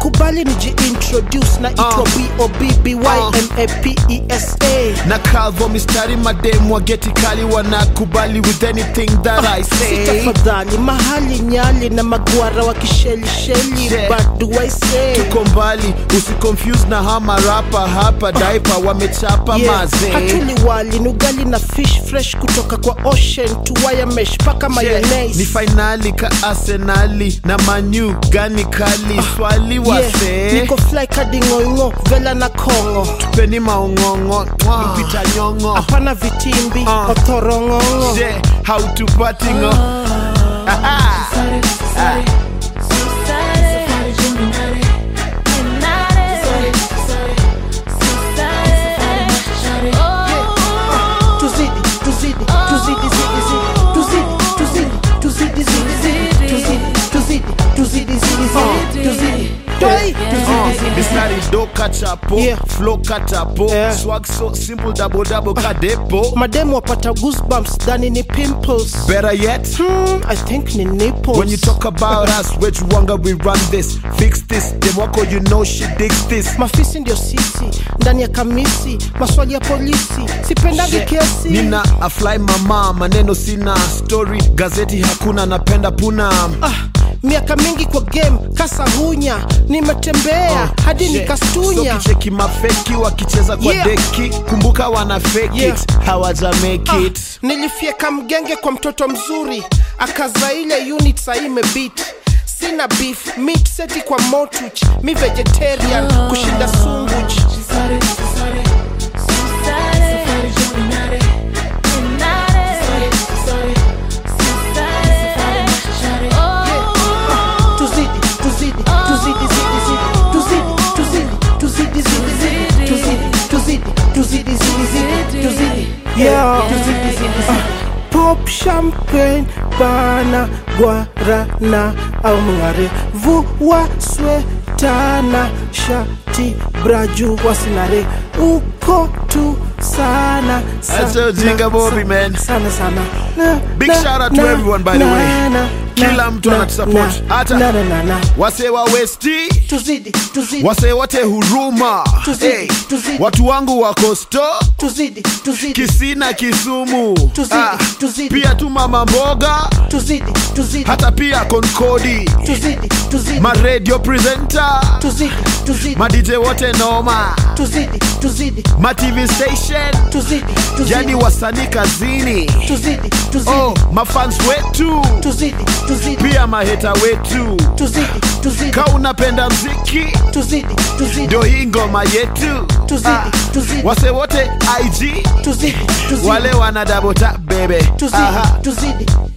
kubali nijiintroduce na itwa Uh. bobbymapesa na calvo mistari mademu wageti kali wanakubali with anything that i say sitafadhali mahali nyali na magwara wa kishelisheli Yeah. but do I say tuko mbali usiconfuse na hama rapa hapa daipa wamechapa Yeah, mazee hatuli wali nugali na fish fresh kutoka kwa ocean to wire mesh paka Yeah, mayonnaise ni fainali ka arsenali na manyu gani kali swali Yeah, wase niko fly kadi ngoingo vela na kongo peni maong'ong'o mpita nyong'o hapana vitimbi Uh. othorong'ong'o Je, hautupatingo tuzidi tuzidi tuzidi zidi zidi tuzidi tuzidi tuzidi zidi zidi tuzidi tuzidi tuzidi zidi zidi tuzidi Toi, tuzidi zidi mistari do kachapo Yeah. flow katapo Yeah. swag so simple double double kadepo mademu wapata goosebumps dhani ni pimples better yet hmm, i think ni nipples When you talk about us, which wanga we run this, fix this. Them wako, you know she digs this. mafisi ndio sisi ndani ya kamisi maswali ya polisi sipendangi kesi Nina a fly mama, maneno sina story, gazeti hakuna, napenda puna. ah, miaka mingi kwa game kasa hunya nimetembea hadi Shit. nikastunya So kicheki mafeki wakicheza kwa Yeah. deki, kumbuka wana fake Yeah. it, hawaja make Ah, it. nilifyeka mgenge kwa mtoto mzuri akaza ile unit saime beat sina beef meat seti kwa motuch mi vegetarian kushinda sunguch tuzidi tuzidi tuzidi zidi zidi tuzidi tuzidi tuzidi zidi zidi tuzidi tuzidi tuzidi zidi zidi tuzidi yeah tuzidi zidi zidi pop champagne bana guarana au mngare vua swetana shati braju wasinare uko tu sana That's a jinga Bobby, man. sana sana na, Big na, shout out to na, everyone, by the na, way. na, Kila na, mtu na, anatusupport. na, Hata- na, na, na, na. Wase wa Westi, tuzidi tuzidi wase wote huruma. Tuzidi, Hey, tuzidi. watu wangu wako sto tuzidi tuzidi Kisina Kisumu, Tuzidi, tuzidi. pia tu mama mboga, tuzidi tuzidi hata pia Konkodi, tuzidi tuzidi ma radio presenter, tuzidi tuzidi ma DJ wote noma, tuzidi tuzidi ma TV station, tuzidi tuzidi yani wasanii kazini, tuzidi tuzidi oh, mafans wetu, tuzidi tuzidi pia maheta wetu. tuzidi tuzidi Ka unapenda mziki, tuzidi tuzidi ndio hii ngoma yetu. Tuzidi, tuzidi. Wase wote IG, tuzidi tuzidi wale wana double tap baby. tuzidi Aha. tuzidi